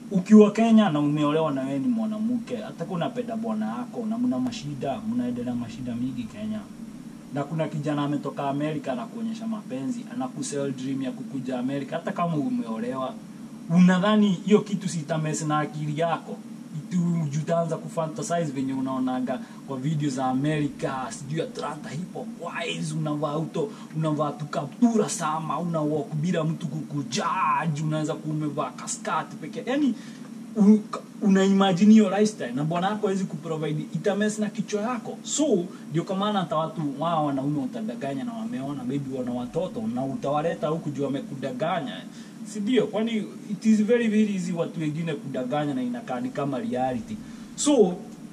ukiwa Kenya na umeolewa na wewe ni mwanamke, hata kama unapenda bwana yako na mna mashida, mnaendelea mashida mingi Kenya. Na kuna kijana ametoka Amerika anakuonyesha mapenzi, anakusell dream ya kukuja Amerika, hata kama umeolewa. Unadhani hiyo kitu sitamesi na akili yako? Itu utaanza kufantasize venye unaonaga kwa video za Amerika, sijui Atlanta hip hop wise, unavaa uto, unavaa tu kaptura sama, una walk bila mtu kukujaji, unaweza kumevaa kaskati pekee. Yani un, una imagine hiyo lifestyle na bwana yako hawezi kuprovide itames na kichwa yako so ndio kwa maana hata watu wao wanaume utadanganya na wameona maybe wana watoto na utawaleta huku juu wamekudanganya si ndio kwani it is very very easy watu wengine kudanganya na inakaa ni kama reality so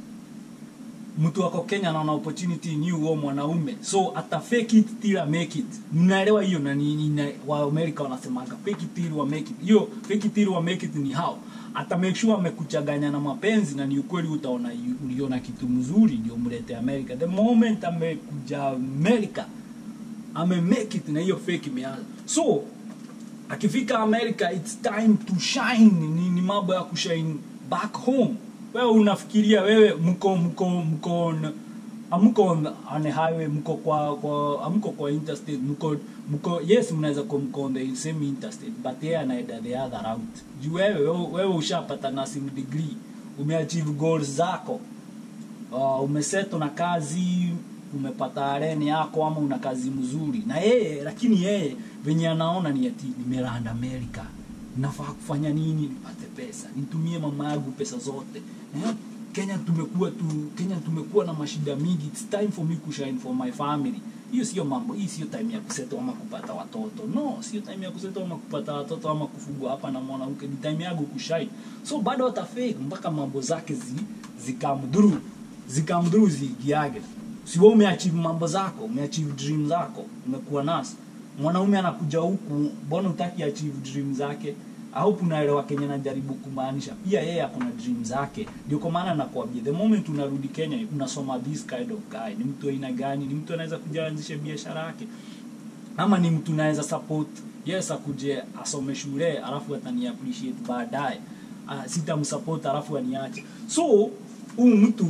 mtu wako Kenya anaona opportunity ni huo mwanaume so ata fake it till I make it mnaelewa hiyo na ni, ni, na- wa America wanasemaga fake it till I make it hiyo fake it till I make it ni how ata make sure amekuchanganya na mapenzi na ni ukweli utaona yu- uliona kitu mzuri ndio mlete America the moment amekuja America ame make it na hiyo fake imeanza so akifika America it's time to shine ni, ni mambo ya kushine back home wewe unafikiria wewe mko mko mko on- amko on on the highway mko kwa kwa amko kwa interstate mko mko yes mnaweza kuwa mko on the same interstate but yeye anaenda the other route juu wewe wewe- wewe ushapata nursing degree umeachieve goals zako uh, umeseto na kazi umepata areni yako ama una kazi mzuri na yeye lakini yeye venye anaona ni ati nimeranda america nafaa kufanya nini nipate pesa nitumie mama yangu pesa zote eh? kenya tumekuwa tu kenya tumekuwa na mashida mingi its time for me kushine for my family hiyo sio mambo hii sio time ya kuseto ama kupata watoto no sio time ya kuseto ama kupata watoto ama kufugwa hapa na mwanamke ni time yangu kushine so bado atafake mpaka mambo zake zi, zikamdhuru zikamdhuru ziingiage si wewe umeachieve mambo zako umeachieve dream zako umekuwa nasi mwanaume anakuja huku mbona utaki achieve dream zake au unaelewa kenye najaribu kumaanisha pia yeye ako na dream zake ndio kwa maana nakwambia the moment unarudi kenya unasoma this kind of guy ni mtu aina gani ni mtu anaweza kuja anzishe biashara yake ama ni mtu naweza support yes akuje asome shule alafu atani appreciate baadaye uh, sitamsupport alafu aniache so huu mtu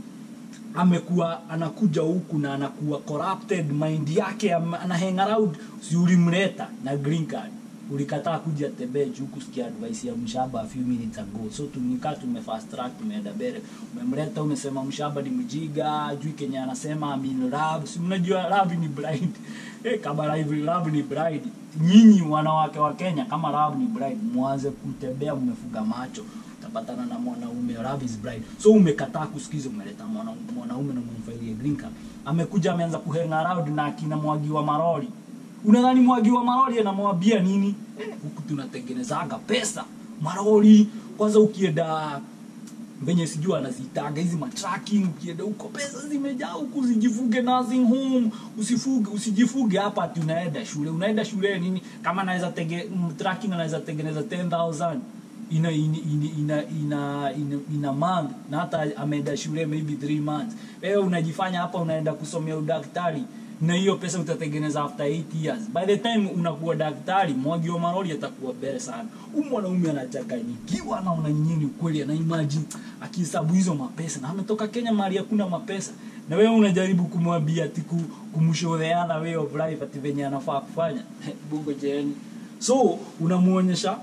amekuwa anakuja huku na anakuwa corrupted mind yake am- ana hang around si ulimleta na green card ulikataa kuja tembee juu kusikia advice ya mshaba a few minutes ago so tumekaa tume fast track tumeenda mbele umemleta umesema mshaba ni mjiga juu kenya anasema I'm in love si mnajua love ni blind eh kama live love ni blind nyinyi wanawake wa Kenya kama love ni blind mwanze kutembea mmefuga macho utapatana na mwanaume love is blind so umekataa kusikiza umeleta mwana- mwanaume na mumfailie green card amekuja ameanza kuhang around na akina mwagi wa maroli unadhani mwagi wa maroli anamwambia nini Eh, huku tunatengenezaga pesa maroli kwanza ukienda venye sijui anazitaga hizi matracking ukienda huko pesa zimejaa huku usijifuge nursing home usifuge usijifuge hapa ati unaenda shule unaenda shule nini kama anaweza tege mm, tracking anaweza tengeneza 10000 ina ina ina ina ina, ina month na hata ameenda shule maybe 3 months wewe unajifanya hapa unaenda kusomea udaktari na hiyo pesa utatengeneza after 8 years by the time unakuwa daktari mwagi wa maroli atakuwa bere sana huyu mwanaume anachanganyikiwa anaona nyinyi ukweli ana imagine akihesabu hizo mapesa na ametoka Kenya mahali hakuna mapesa na wewe unajaribu kumwambia ati ku- kumshoreana way of life ati venye anafaa kufanya bungo jeni so unamuonyesha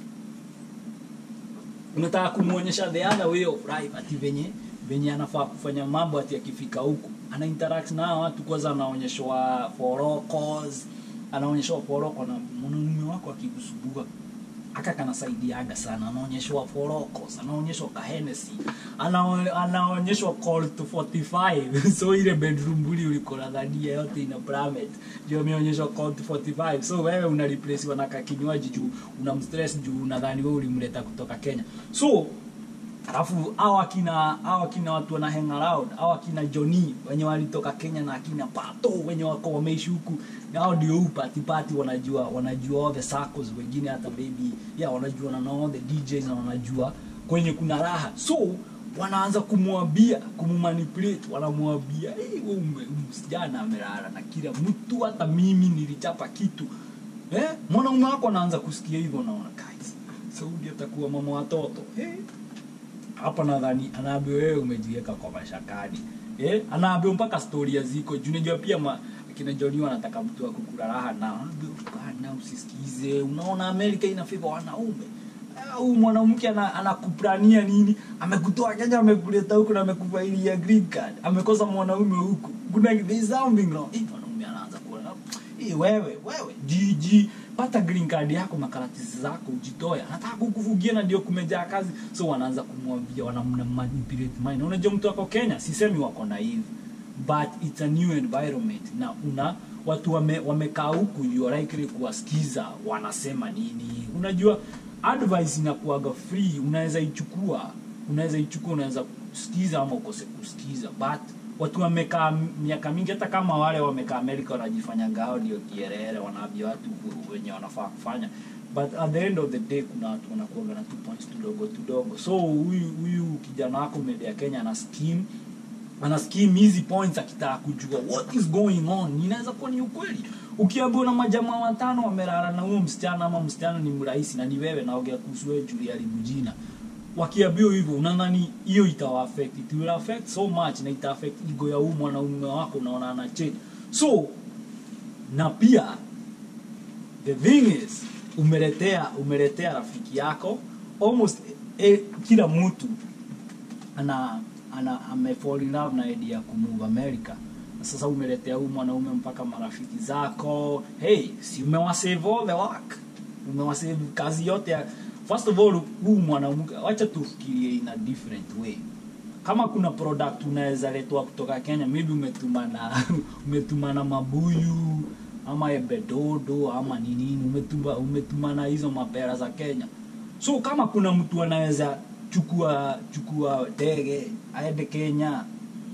unataka kumuonyesha the other way of life ati venye venye anafaa kufanya mambo ati akifika huku ana interact na hawa watu kwanza anaonyeshwa forocos anaonyeshwa foroko na mwanaume wako akikusubua aka kanasaidiaga sana anaonyeshwa forocos anaonyeshwa kahenesi Anao- anaonyeshwa call to 45 so ile bedroom buli ulikona dhania yote ina planet ndio ameonyeshwa call to 45 so wewe una replacewa na kakinywaji juu una mstress juu unadhani wewe ulimleta kutoka Kenya so alafu hao akina hao akina watu wana hang around hao akina Johnny wenye walitoka Kenya na akina Pato wenye wako wameishi huku na hao ndio huu party party wanajua wanajua all the circles wengine hata baby yeah wanajua na all the DJs na wanajua kwenye kuna raha so wanaanza kumwambia kummanipulate wanamwambia hey, wewe ume- msijana amelala na kila mtu hata mimi nilichapa kitu eh mwanaume wako anaanza kusikia hivyo naona guys Saudi atakuwa mama watoto eh? hapa nadhani anaambiwa wewe umejiweka kwa mashakani eh? anaambiwa mpaka storia ziko juu unajua pia ma, kina Johnny wanataka mtu wa kukula raha na anaambiwa bana usisikize unaona Amerika ina favor wanaume au mwanamke ana- anakuplania nini amekutoa Kenya amekuleta huku na amekufailia green card amekosa mwanaume huku kuna there is something wrong eh mwanaume anaanza kuona eh wewe wewe jiji pata green card yako makaratasi zako ujitoe anataka kukufugia na ndio kumejaa kazi so wanaanza kumwambia wanamna manipulate mind unajua mtu wako Kenya sisemi wako naive but it's a new environment na una watu wame, wamekaa huku you are likely kuwasikiza wanasema nini unajua advice inakuaga free unaweza ichukua unaweza ichukua unaweza kusikiza ama ukose kusikiza but watu wamekaa miaka mingi hata kama wale wamekaa amerika wanajifanya ngao ndio kierere wanaambia watu wenye wanafaa kufanya but at the end of the day kuna watu wanakuaga na two points tudogo tudogo so huyu huyu kijana wako medea kenya ana scheme ana scheme hizi points akitaka kujua what is going on inaweza kuwa ni ukweli ukiambiwa na majamaa watano wamelala na huyo msichana ama msichana ni mrahisi na ni wewe naongea kuhusu wewe Julia Libujina wakiambiwa hivyo unadhani hiyo itawa affect it will affect so much na ita affect ego ya huyu mwanaume wako unaona ana change so na pia the thing is umeletea umeletea rafiki yako almost eh, kila mtu ana ana amefall in love na idea ya kumove America na sasa umeletea huyu mwanaume mpaka marafiki zako hey si umewasave all the work umewasave kazi yote ya first of all huu mwanamke wacha tufikirie in a different way kama kuna product unaweza letwa kutoka Kenya maybe umetumana umetumana mabuyu ama ebedodo ama nini umetuma umetumana hizo mapera za Kenya so kama kuna mtu anaweza chukua chukua ndege aende Kenya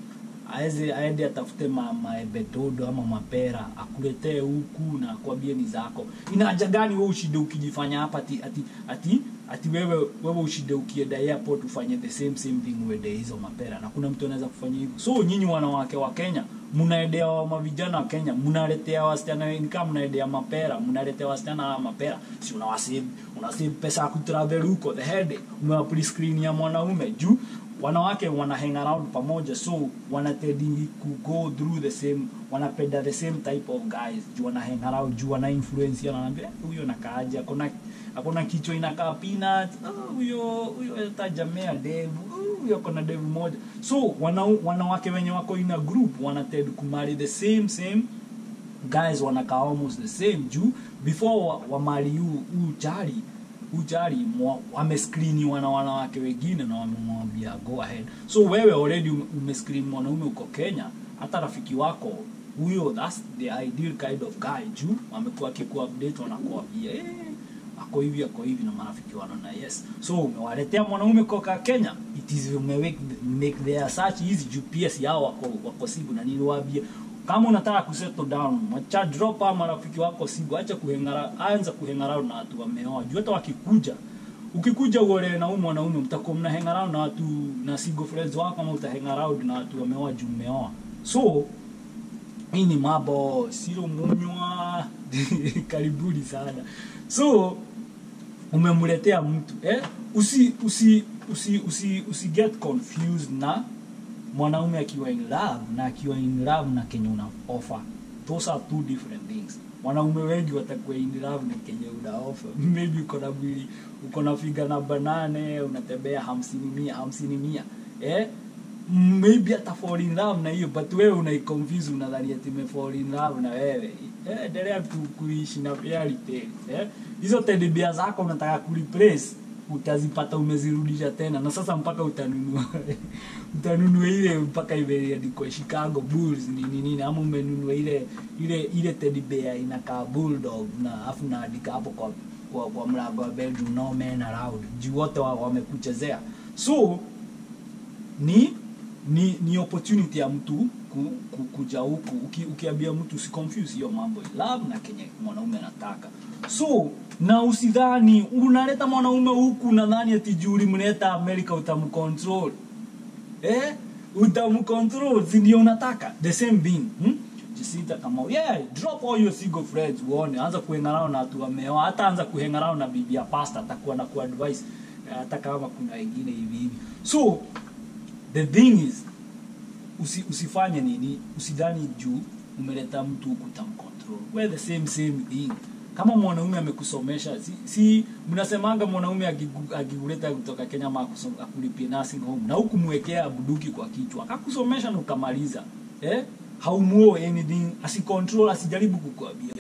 aeze aende atafute ma, maebetodo ama mapera akuletee huku na akwambie ni zako ina haja gani wewe ushinde ukijifanya hapa ati ati ati ati wewe wewe ushinde ukienda airport ufanye the same same thing uende hizo mapera na kuna mtu anaweza kufanya hivyo so nyinyi wanawake wa Kenya mnaendea wa mavijana wa Kenya mnaletea wasichana wengi kama mnaendea mapera mnaletea wasichana wa mapera si unawasave unasave pesa ya kutravel huko the head umewa screen ya mwanaume juu wanawake wana hang around pamoja so wanatedi ku go through the same wanapenda the same type of guys juu wana hang around juu wana influence yana naambia huyo nakaaje akona akona kichwa inakaa peanut Ah, huyo huyo atajamea devu Ah, huyo akona devu moja so wana, wanawake wenye wako in a group wanated kumari the same same guys wanakaa almost the same juu before wa- wamali huu huu chari huu chari mwa- wamescreeniwa na wanawake wengine na wamemwambia go ahead so wewe already ume- umescreen mwanaume uko kenya hata rafiki wako huyo that's the ideal kind of guy juu amekuwa akikuupdate wanakuambia eh, ako hivi ako hivi na marafiki wanaona yes so umewaletea mwanaume kutoka kenya it is umewake make their search easy juu pia si hao wako wako sibu na niliwaambia kama unataka kusettle down macha drop ama marafiki wako sibu acha kuhengara anza kuhengara na watu wameoa juu hata wakikuja ukikuja uolewe na huyu mwanaume mtakuwa mna hang around na watu na single friends wako ama uta hang around na watu wameoa juu umeoa so hii ni mambo sio munywa karibuni sana so umemletea mtu eh? usi usi usi usi usi get confused na mwanaume akiwa in love na akiwa in love na kenye una offer those are two different things wanaume wengi watakuwa in love na kenye una offer maybe uko na mwili uko na figa namba nane unatembea hamsini mia hamsini mia eh? maybe hata fall in love na hiyo but wewe unaiconfuse unadhani ati me fall in love na wewe eh, endelea tu kuishi na fairy tale eh hizo teddy bear zako unataka kureplace utazipata umezirudisha tena na sasa mpaka utanunua utanunua ile mpaka imeandikwa Chicago Bulls nini nini ama umenunua ile ile ile teddy bear inakaa bulldog na afu naandika hapo kwa kwa, kwa mlango wa bedroom no man allowed juu wote wa- wamekuchezea so ni ni ni opportunity ya mtu ku, ku, kuja huku Uki, ukiambia mtu usiconfuse hiyo mambo ya love na kenye mwanaume anataka so na usidhani unaleta mwanaume huku nadhani ati juu ulimleta america utamcontrol eh utamcontrol si ndio unataka the same thing hmm? jisita kama yeah drop all your single friends uone anza kuhengana na watu wameoa hata anza kuhengana na bibi ya pastor atakuwa na kuadvise eh, hata kama kuna wengine hivi hivi so the thing is usi, usifanye nini usidhani juu umeleta mtu kutamcontrol we the same same thing kama mwanaume amekusomesha si, si mnasemanga mwanaume akigu- akiguleta kutoka kenya ama akuso- akulipie nursing home na hukumwekea buduki kwa kichwa akakusomesha na ukamaliza eh? haumuo anything asicontrol asijaribu kukuambia